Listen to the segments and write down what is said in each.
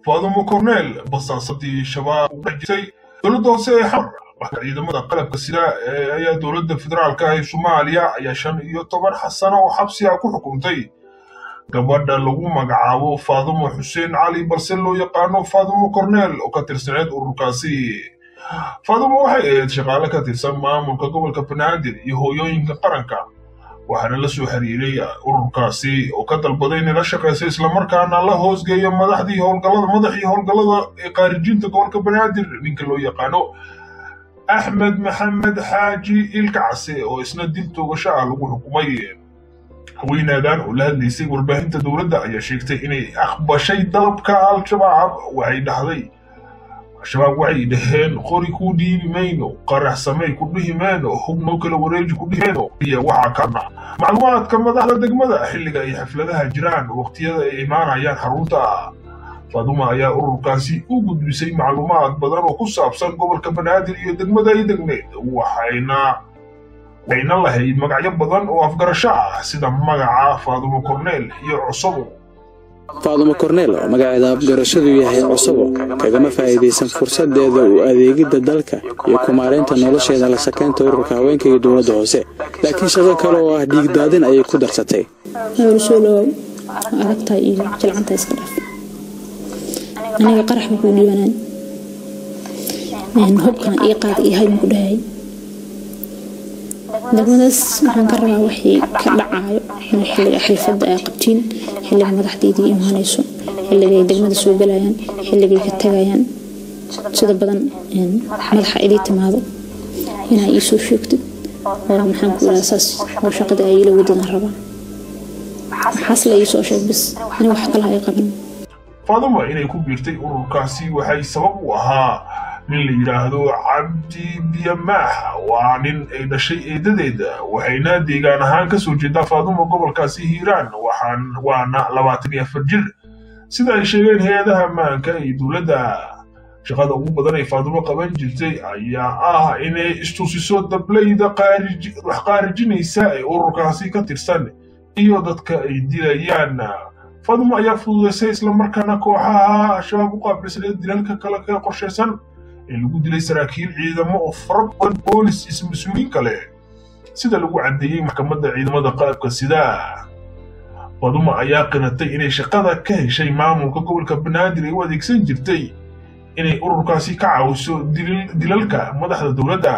faadumo corneel basaasadii shabaab u dhex jirtay dowladda hoose ee xamar waxka ciidamada qalabka sida ee ayaa dowladda federaalka ee soomaaliya ayaa shan iyo toban xasano oo xabsi ah ku xukuntay gabadha lagu magacaabo faadumo xuseen cali balse loo yaqaano faadumo corneel oo ka tirsaneed ururkaasi faadumo waxay ahayd shaqaale ka tirsan maamulka gobolka banaadir iyo hooyooyinka qaranka waxaana la soo xiriiray ururkaasi oo ka dalbaday inay la shaqayso islamarkaana la hoosgeeyo madaxdii howlgallada madaxii howlgallada ee khaarijinta gobolka banaadir ninka loo yaqaano axmed maxamed xaaji ilkacse oo isna dil toogasho ah lagu xukumay haweenaadan oo la hadlaysay warbaahinta dowladda ayaa sheegtay inay aqbashay dalabka al-shabaab waxay dhahday al-shabaab waxay dhaheen qori kuu dhiibi mayno qarax samey ku dhihi mayno hubnoo kala wareeji ku dhihi mayno iyo waxaa kana macluumaadka madaxda degmada xilliga ay xafladaha jiraan waqtiyada ay imaanayaan xarunta faaduma ayaa ururkaasi u gudbisay macluumaad badan oo ku saabsan gobolka banaadir iyo degmada ay degneed waxayna waxayna lahayd magacyo badan oo afgarasho ah sida magaca faadumo corneel iyo cusabo faadumo korneel oo magaceeda afgarashadu yahay cusabo kagama faa'iidaysan fursadeeda u adeegidda dalka iyo kumaaraynta nolosheeda la sakaynta ururka haweenka iyo dowladda hoose laakiin shaqo kale oo ah dhiigdaadin ayay ku darsatay howlsolow aragtaa iyo jilcanta iska dhaaf aniga qarax buu kuu dhiibanaan hubkan ii qaad iyo hay ku dhahay degmadaas waxaan ka rabaa wixii ka dhacaayo in xilliga xilfadda ay qabtiin xilliga madaxdeydii imaanayso xilligay degmada soo galayaan xilligay ka tagayaan sida badan madaxa idii timaado inaa ii soo sheegtid oo maxaan ku idhaha saas oo shaqada ay ila wadadaan rabaa maxaas la ii soo sheeg bis in wax kale ay qaban faaduma inay ku biirtay ururkaasi waxay sabab u ahaa nin la yidhaahdo cabdi biyamaax waa nin ay dhashay eedadeeda waxayna deegaan ahaan kasoo jeedaa faaduma gobolkaasi hiiraan waxaan waana labaatan iyo afar jir sida ay sheegeen hay-adaha ammaanka iyo dowladda shaqada ugu badan ay faadumo qaban jirtay ayaa ah inay istusiso dableyda wax qaarijinaysa ee ururkaasi ka tirsan iyo dadka ay dilayaan faadumo ayaa fududaysay islamarkaana kooxaha al-shabaab u qaabilsaneed dilalka kale ka qorshaysan ee lagu dilay saraakiil ciidamo oo fara badan boolis is-mas-uuliin kale sida lagu caddeeyey maxkamadda ciidamada qalabka sida faduma ayaa qiratay inay shaqada ka heshay maamulka gobolka banaadir ay u adeegsan jirtay inay ururkaasi ka caawiso dilalka madaxda dowladda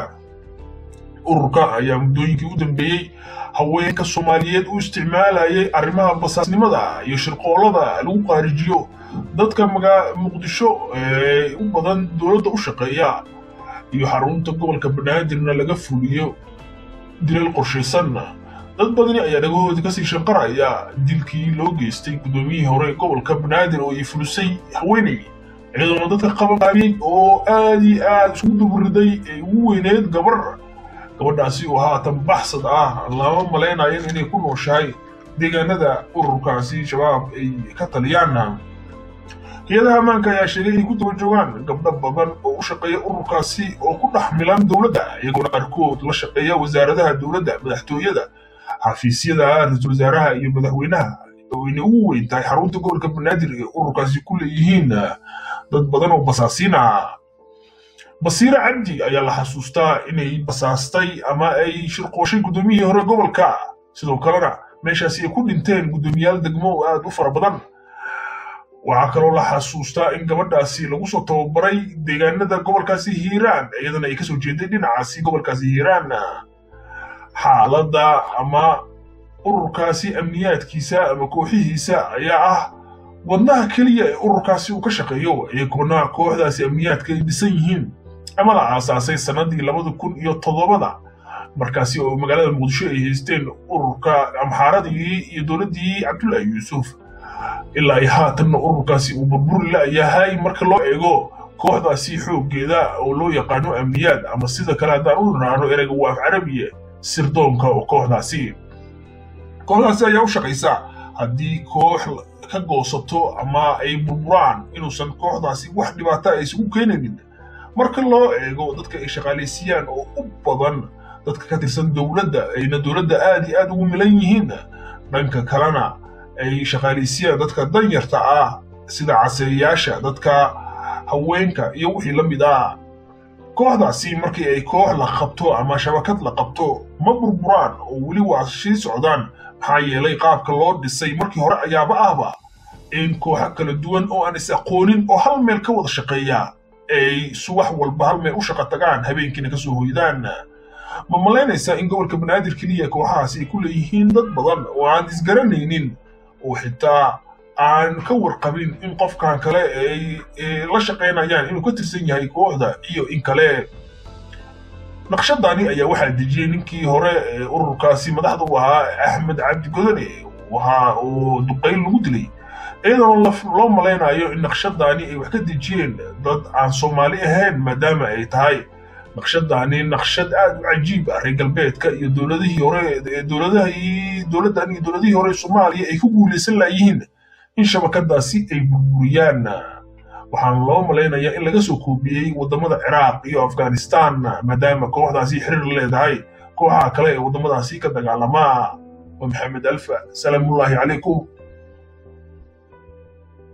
ururka ayaa muddooyinkii u dambeeyey haweenka soomaaliyeed u isticmaalayay arrimaha basaasnimada iyo shirqoolada lagu qaarijiyo dadka muqdisho ee u badan dowladda u shaqeeya iyo xarunta gobolka banaadirna laga fuliyo dilal qorshaysan dad badani ayaa dhagahooda kasii shanqaraya dilkii loo geystay guddoomiyihii hore gobolka banaadir oo ay fulisay haweeney iyadoona dadka qabanqaabiyey oo aad iyo aad isugu duburiday ay ugu weyneed gabar gabadhaasi oo haatan baxsad ah lama malaynayan inay ku nooshahay deegaanada ururkaasi shabaab ay ka taliyaan hay-adaha ammaanka ayaa sheegay inay ku daba joogaan gabdho badan oo u shaqeeya ururkaasi oo ku dhex milan dowladda iyagoona qaarkood la shaqeeya wasaaradaha dowladda madaxtooyada xafiisyada ra-iisul wasaaraha iyo madaxweynaha oo inay ugu weyn tahay xarunta gobolka banaadir ee ururkaasi ku leeyihiin dad badan oo basaasiin ah basiire cabdi ayaa la xasuustaa inay basaastay ama ay shirqooshay guddoomiyihii hore gobolka sidoo kalena meeshaasi ay ku dhinteen guddoomiyaal degmo oo aad u fara badan waxaa kaloo la xasuustaa in gabadhaasi lagu soo tababaray deegaanada gobolkaasi hiiraan iyadana ay kasoo jeeday dhinacaasi gobolkaasi hiiraan xaaladda ama ururkaasi amniyaadkiisa ama kooxihiisa ayaa ah wadnaha keliya ee ururkaasi uu ka shaqeeyo iyagoona kooxdaasi amniyaadka ay dhisan yihiin ama la aasaasay sannadii labada kun iyo toddobada markaasi oo magaalada muqdisho ay haysteen ururka amxaaradii iyo dowladdii cabdullaahi yuusuf ilaa ay haatanna ururkaasi uu burburi la'yahay marka loo eego kooxdaasi xooggeeda oo loo yaqaano amniyaad ama sida kale haddaan u niraano ereyga waa af carabiya sirdoonka oo kooxdaasi kooxdaasi ayaa u shaqaysa haddii koox ka goosato ama ay burburaan inuusan kooxdaasi wax dhibaata ay isugu keenaynin marka loo eego dadka ay shaqaalaysiiyaan oo u badan dadka ka tirsan dowladda ayna dowladda aad iyo aad ugu milan yihiin dhanka kalena ay shaqaalaysiiyaan dadka danyarta ah sida caseeyayaasha dadka haweenka iyo wixii la mid ah kooxdaasi markii ay koox la qabto ama shabakad la qabto ma burburaan oo weli waa sii socdaan maxaa yeelay qaabka loo dhisay markii hore ayaaba ahba in kooxo kala duwan oo aan is aqoonin oo hal meel ka wada shaqeeya ay subax walba hal meel u shaqo tagaan habeenkiina kasoo hoydaan ma malaynaysaa in gobolka banaadir keliya kooxahaasi ay ku leeyihiin dad badan oo aan isgaranaynin oo xitaa aan ka warqabin in qofkan kale ay la shaqaynayaan inuu ka tirsan yahay kooxda iyo in kale naqshadani ayaa waxaa dejiyey ninkii hore ee ururkaasi madaxda u ahaa axmed cabdi godane waxa uu duqayn lagu dilay iyadoo loo malaynayo in naqshadani ay wax ka dejiyeen dad aan soomaali ahayn maadaama ay tahay naqshadani naqshad aad u cajiib ah reer galbeedka iyo dowladihii hore dowladahii dowladdan iyo dowladihii hore soomaaliya ay ku guulaysan laayihiin in shabakadaasi ay burburiyaan waxaana loo malaynayaa in laga soo koobiyey waddamada ciraaq iyo afghanistan maadaama kooxdaasi xiriir leedahay kooxaha kale ee waddamadaasi ka dagaalama waa maxamed alfa salaamullaahi calaykum